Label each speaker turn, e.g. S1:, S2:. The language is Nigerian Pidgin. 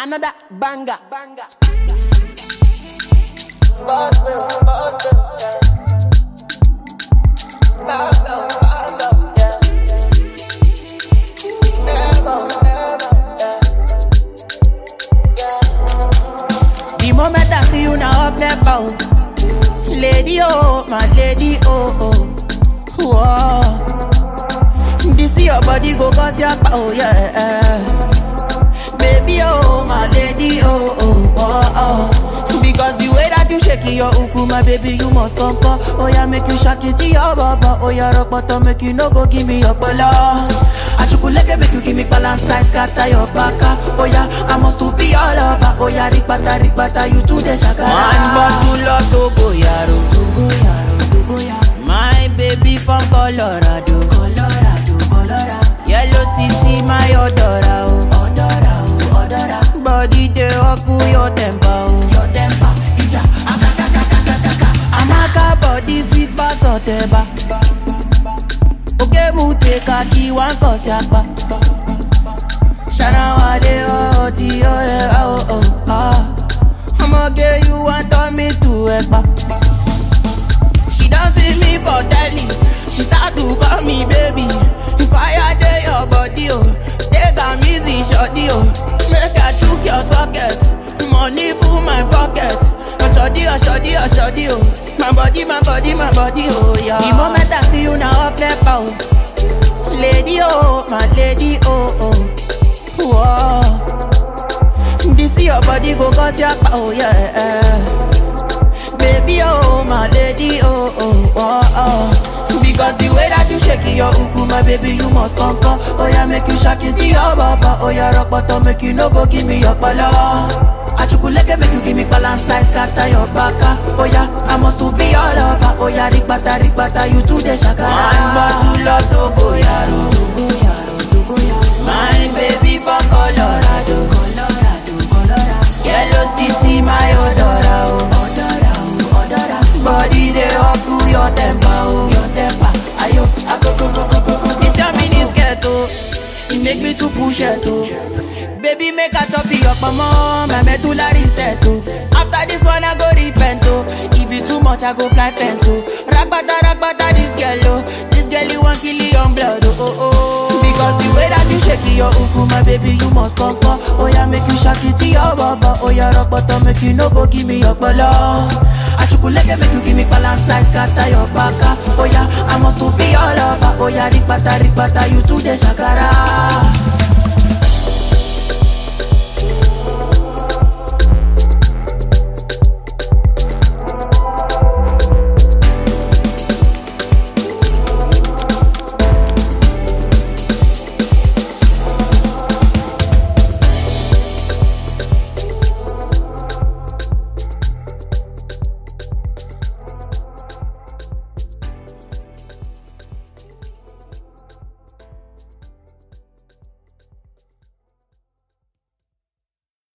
S1: Another banger. banger.
S2: The moment I see you now up there, bow. Lady, oh, my lady, oh, oh. Whoa. This your body go cause your power, yeah. Baby, oh, my lady, oh, oh, oh, oh. Because the way that you shake your uku, my baby, you must come, come. Oh, yeah, make you shake it to your baba. Oh, yeah, rock bottom, make you no go give me your bala. Achukuleke make you give me balance size, scatter your baka. Oh, yeah, I must to be all over. Oh, yeah, rikbata, rikbata, you to the shaka. One bottle of Togo, yaro, Togo, yaro, Togo, yaro. My baby from Colorado, Colorado, Colorado. Yellow CC, my odora, oh, odora, oh, odora. Body dey oku your temper, oh, your temper. Ija, akakakakakaka. Amaka body sweet pass oteba. Oke mu take a key one cause yapa. Shana wale oh ti oh yeah oh oh ah. I'ma get you want turn me to ekpa. She don't see me for telly. She start to call me baby. If I dey your body, oh, take am easy, shorty, oh. Make I chook your socket. Money full my pocket. Oh, shorty, oh, shorty, oh, shorty, oh. My body, my body, my body, oh, yeah. The moment I see you now, up there, pow. Lady, oh, my lady, oh, oh. Whoa. This your body go cause your power, yeah. Baby, oh, my lady, oh, oh, oh, oh. Because the way that you shake your uku, my baby, you must come, come. Oh, yeah, make you shake it to your baba. Oh, yeah, rock bottom, make you no go give me your pala. Achukuleke make you give me balance size, scatter your baka. Oh, yeah, I must to be all over. Oh, yeah, rikbata, rikbata, you to the shakara. One bottle of Togo, yaro. Togo, yaro, Togo, yaro. My baby from Colorado, Colorado, Colorado. Yellow CC, my odora, oh. Odora, oh, odora. Body dey up to your temper, oh. Your temper, ayo, agogo, go, go, go, go. This your mini skirt, oh. It make me to push it, oh. Baby, make a chop it up, mama. My medulla reset, oh. After this one, I go repent, oh. If it too much, I go fly fence, oh. Ragbata, ragbata, this girl, oh. This girl, you want kill your blood, oh, oh, oh. Because the way that you shake your uku, my baby, you must come, come. Oh, yeah, make you shake it to your baba. Oh, yeah, rock bottom, make you no go give me your bala. Achukuleke, make you give me balance size, scatter your baka. Oh, yeah, I must to be all over. Oh, yeah, rikbata, rikbata, you to the shakara.